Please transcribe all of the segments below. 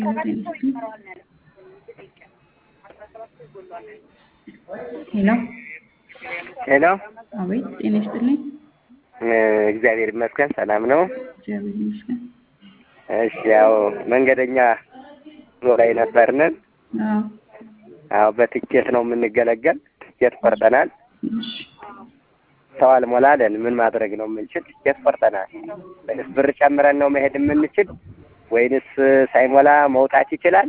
ሄሎ ሄሎ አቤት፣ ጤና ይስጥልኝ። እግዚአብሔር ይመስገን ሰላም ነው። እግዚአብሔር ይመስገን። እሺ ያው መንገደኛ ጉዞ ላይ ነበርንን። አዎ፣ አዎ በትኬት ነው የምንገለገል። ትኬት ቆርጠናል። እሺ። ሰው አልሞላለን። ምን ማድረግ ነው የምንችል? ትኬት ቆርጠናል። ወይንስ ብር ጨምረን ነው መሄድ የምንችል ወይንስ ሳይሞላ መውጣት ይችላል?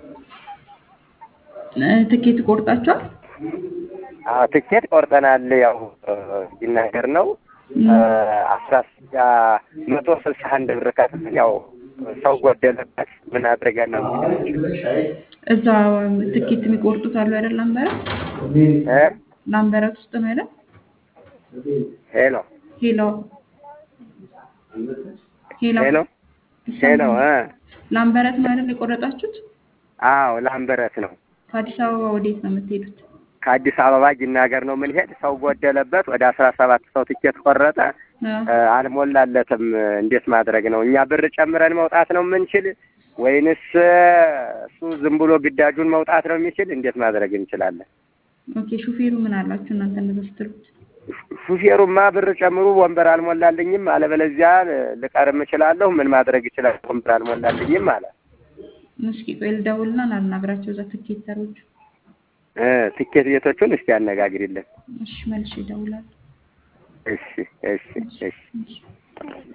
እ ትኬት ቆርጣችኋል? አዎ ትኬት ቆርጠናል። ያው ሲናገር ነው አስራ መቶ ስልሳ አንድ ብር ከፍለን ያው ሰው ጎደለበት። ምን አድርገን ነው እዛ ትኬት የሚቆርጡት አሉ አይደል? ላምበረት እ ላምበረት ውስጥ ነው አይደል? ሄሎ ሄሎ ሄሎ ሄሎ ሄሎ እ ላምበረት ነው አይደል የቆረጣችሁት? አዎ ላምበረት ነው። ከአዲስ አበባ ወዴት ነው የምትሄዱት? ከአዲስ አበባ ጅናገር ነው የምንሄድ። ሰው ጎደለበት። ወደ አስራ ሰባት ሰው ትኬት ቆረጠ። አዎ። አልሞላለትም። እንዴት ማድረግ ነው? እኛ ብር ጨምረን መውጣት ነው የምንችል ወይንስ እሱ ዝም ብሎ ግዳጁን መውጣት ነው የሚችል? እንዴት ማድረግ እንችላለን? ኦኬ። ሹፌሩ ምን አላችሁ እናንተ እንደዛ ስትሉት? ሹፌሩማ ብር ጨምሩ፣ ወንበር አልሞላልኝም፣ አለበለዚያ ልቀርም እችላለሁ። ምን ማድረግ ይችላል? ወንበር አልሞላልኝም አለ። እስኪ ቆይ ልደውልና ላናግራቸው እዛ ትኬተሮቹ። እ ትኬት ቤቶቹን እስቲ አነጋግሪልን። እሺ፣ መልሼ እደውላለሁ። እሺ እሺ እሺ እሺ